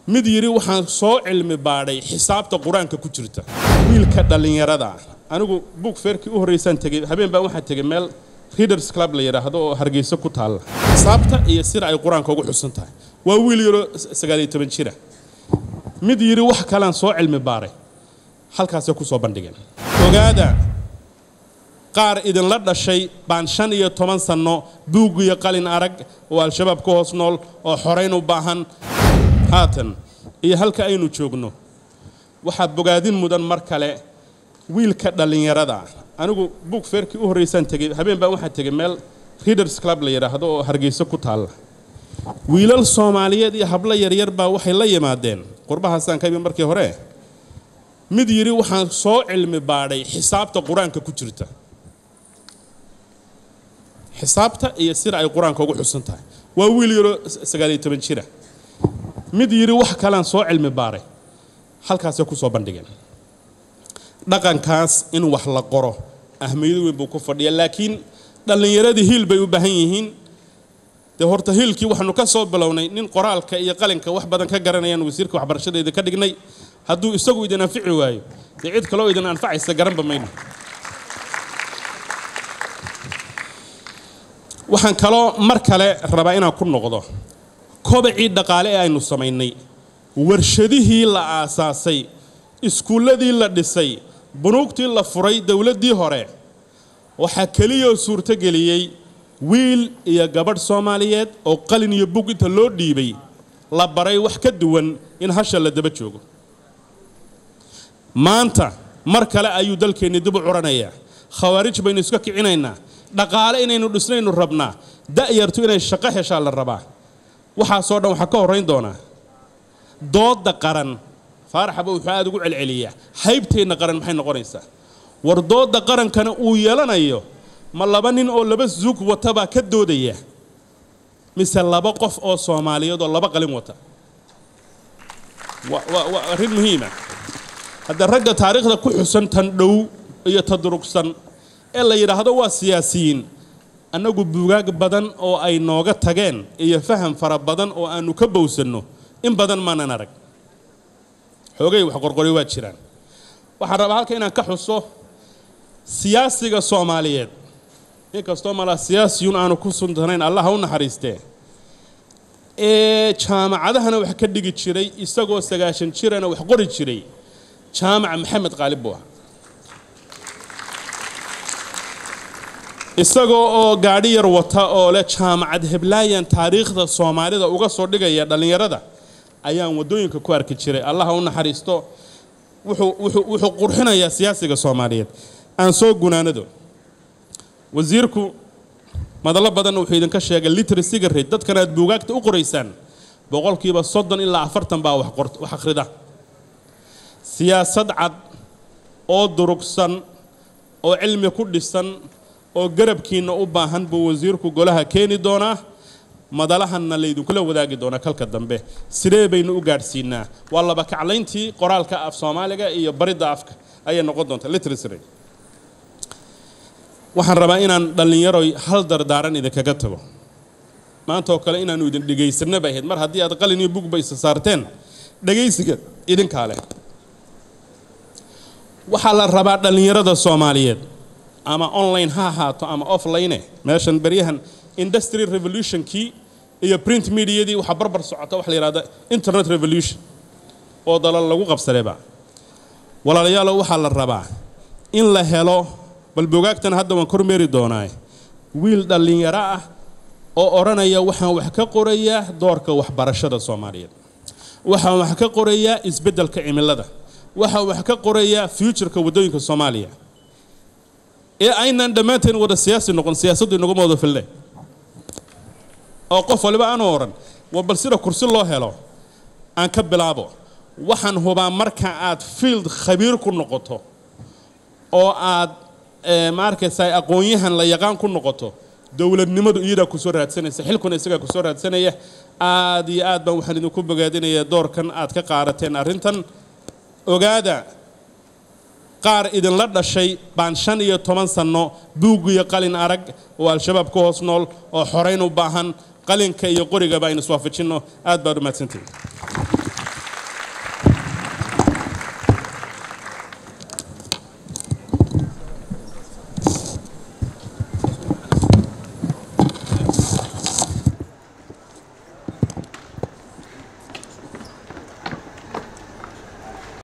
mid yidhi waxaan soo cilmi baadhay xisaabta qur-aanka ku jirta wiilka dhallinyarada ah anigu bug feerkii u horreysaan tegey habeen baan waxaan tegey meel readers club la yidhaahdo oo hargeysa ku taalla xisaabta iyo sida ay qur-aanka ugu xusan tahay waa wiil yaroo sagaaliyo toban jira mid yidhi wax kalean soo cilmi baaray halkaasay ku soo bandhigeen ogaada qaar idinla dhashay baan shan iyo toban sanno buug iyo qalin arag oo al-shabaab ka hoos nool oo xorayn u baahan haatan iyo halka aynu joogno waxaa bogaadin mudan mar kale wiilka dhallinyarada ah anigu bug feerkii u horreysaan tegey habeen baan waxaan tegey meel readers club la yidhaahdo oo hargeysa ku taalla wiilal soomaaliyeed iyo hablo yaryar baa waxay la yimaadeen qurbahaasaan ka ibi markii hore mid yidhi waxaan soo cilmi baadhay xisaabta qur-aanka ku jirta xisaabta iyo sida ay qur-aanka ugu xusan tahay waa wiil yaroo sagaaliyo toban jira mid yidhi wax kalean soo cilmi baaray halkaasay ku soo bandhigeen dhaqankaas in wax la qoro ahmiyado weyn buu ku fadhiya laakiin dhallinyaradii hiil bay u baahan yihiin dee horta hiilkii waxaanu ka soo bilownay nin qoraalka iyo qalinka wax badan ka garanayaan wasiirka waxbarashadeeda ka dhignay hadduu isagu idin anfici waayo dee cid kaloo idin anfacaysa garanba mayno waxaan kaloo mar kale rabaa inaan ku noqdo kobacii dhaqaale ee aynu samaynay warshadihii la aasaasay iskuulladii la dhisay bunuugtii la furay dowladdii hore waxaa keliyoo suurtogeliyey wiil iyo gabadh soomaaliyeed oo qalin iyo bug inta loo dhiibay la baray wax ka duwan in hasha la daba joogo maanta mar kale ayuu dalkeenni dib u curanayaa khawaarij baynu iska kicinaynaa dhaqaale inaynu dhisnaynu rabnaa da'yartu inay shaqo heshaa la rabaa waxaasoo dhan waxaa ka horrayn doonaa doodda qaran faaraxaba wuxuu aada ugu celceliyaa haybteenna qaran maxay noqonaysaa war doodda qarankana uu yeelanayo ma laba nin oo laba zuug wata baa ka doodaya mise laba qof oo soomaaliyeed oo laba qalin wata waa arrin muhiima hadda ragga taariikhda ku xusan tan dhow iyo tadurugsan ee la yidhaahdo waa siyaasiyiin annagu buugaag badan oo ay nooga tageen iyo faham fara badan oo aannu ka bowsanno in badan maanan arag xoogay wax qorqori waa jiraan waxaan rabaa halka inaan ka xuso siyaasiga soomaaliyeed inkastoo malaa siyaasiyun aanu ku suntanayn allah ha u naxariistee ee jaamacadahana wax ka dhigi jiray isagoo sagaashan jirana wax qori jiray jaamaca maxamed qaalib buu ah isagoo oo gaadhi yar wata oo leh jaamacad heblaayan taariikhda soomaalida uga soo dhigaya dhallinyarada ayaan waddooyinka ku arki jiray allaha u naxariisto wuxuu qurxinayaa siyaasiga soomaaliyeed aan soo gunaanado wasiirku madallo badanna wuxuu idinka sheegay literacyga rate dadkan aad buugaagta u qoraysaan boqolkiiba soddon ilaa afartan baa wax akhrida siyaasad cad oo durugsan oo cilmi ku dhisan oo garabkiinna u baahan buu wasiirku golaha keeni doonaa madalahanna laydinkula wadaagi doonaa kalka dambe sidee baynu u gaadhsiinaa waa laba kaclayntii qoraalka af soomaaliga iyo baridda afka ayay noqon doontaa literacy waxaan rabaa inaan dhallinyaroy hal dardaaran idinkaga tago maanta oo kale inaannu idin dhegaysanno bay ahayd mar haddii aad qalin iyo bugba isa saarteen dhegaysiga idinkaa leh waxaa la rabaa dhallinyarada soomaaliyeed ama online ha ahaato ama offline meeshan beryahan industry revolutionkii iyo print mediadii waxaa barbar socota waxa la yidhahda internet revolution oo dalal lagu qabsadayba walaalayaalo waxaa la rabaa in la helo bal bogaagtan hadda waan kormeeri doonaa wiil dhallinyaro ah oo odhanaya waxaan wax ka qorayaa doorka waxbarashada soomaaliyeed waxaan wax ka qorayaa isbeddelka cimilada waxaan wax ka qorayaa futureka waddooyinka soomaaliya ee aynaan dhammaanteen wada siyaasi noqon siyaasaddu inaguma wada filne oo qof waliba aanu odhan waa bal sida kursi loo helo aan ka bilaabo waxaan hubaa marka aad field khabiir ku noqoto oo aad ma arkaysaa aqoon-yahan la yaqaan ku noqoto dowladnimadu iyadaa kusoo raadsanaysa xilkuna isagaa kusoo raadsanaya aad iyo aad baan waxaan idinku bogaadinayaa doorkan aad ka qaadateen arrintan ogaada qaar idinla dhashay baan shan iyo toban sanno buug iyo qalin arag oo al-shabaab ka hoos nool oo xorayn u baahan qalinka iyo qorigaba aynu iswaafajinno aad baad u mahadsantihin